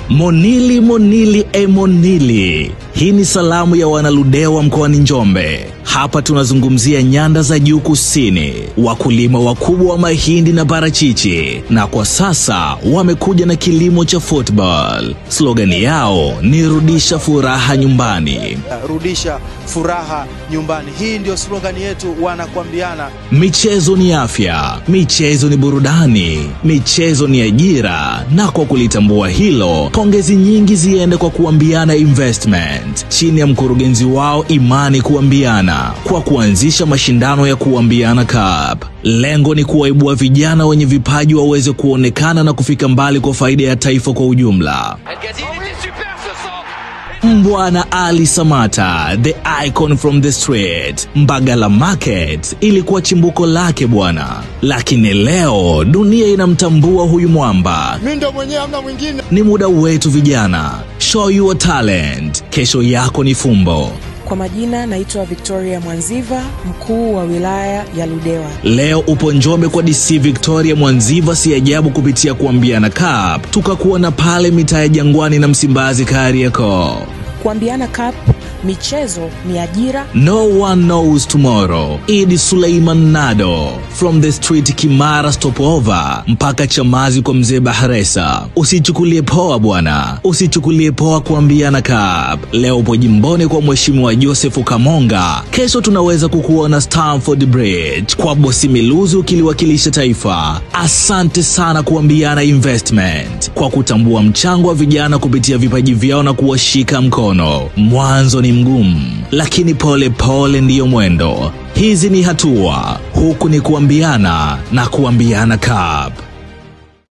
Monili Monili e Monili. Hii ni salamu ya wanaludewa mkoani Njombe. Hapa tunazungumzia nyanda za juu kusini, wakulima wakubwa wa mahindi na parachichi, na kwa sasa wamekuja na kilimo cha football. Slogani yao ni rudisha furaha nyumbani. rudisha furaha nyumbani. Hii ndio slogani yetu, wanakuambiana Michezo ni afya, michezo ni burudani, michezo ni ajira. Na kwa kulitambua hilo, pongezi nyingi ziende kwa Kuambiana Investment chini ya mkurugenzi wao Imani Kuambiana kwa kuanzisha mashindano ya Kuambiana Cup. Lengo ni kuwaibua vijana wenye vipaji waweze kuonekana na kufika mbali kwa faida ya taifa kwa ujumla. El Ghazi, il était super ce centre Mbwana Ali Samata, the icon from the street. Mbagala Market ilikuwa chimbuko lake bwana, lakini leo dunia inamtambua huyu mwamba. mi ndo mwenyewe, hamna mwingine. Ni muda wetu vijana, show your talent. Kesho yako ni fumbo. Kwa majina naitwa Victoria Mwanziva, mkuu wa wilaya ya Ludewa. Leo upo Njombe kwa DC Victoria Mwanziva, si ajabu kupitia Kuambiana Cup tukakuona pale mitaa ya Jangwani na Msimbazi Kariakoo. Kuambiana Cup, michezo ni ajira. No one knows tomorrow. Idi Suleiman Nado from the street Kimara stopover mpaka Chamazi kwa mzee Bahresa. Usichukulie poa bwana, usichukulie poa Kuambiana Cup. Leo upo jimboni kwa mheshimiwa Joseph Kamonga, kesho tunaweza kukuona Stamford Bridge kwa bosi Miluzi ukiliwakilisha taifa. Asante sana Kuambiana Investment kwa kutambua mchango wa vijana kupitia vipaji vyao na kuwashika mkono. Mwanzo ni mgumu, lakini pole pole ndiyo mwendo. Hizi ni hatua, huku ni kuambiana na Kuambiana Cup.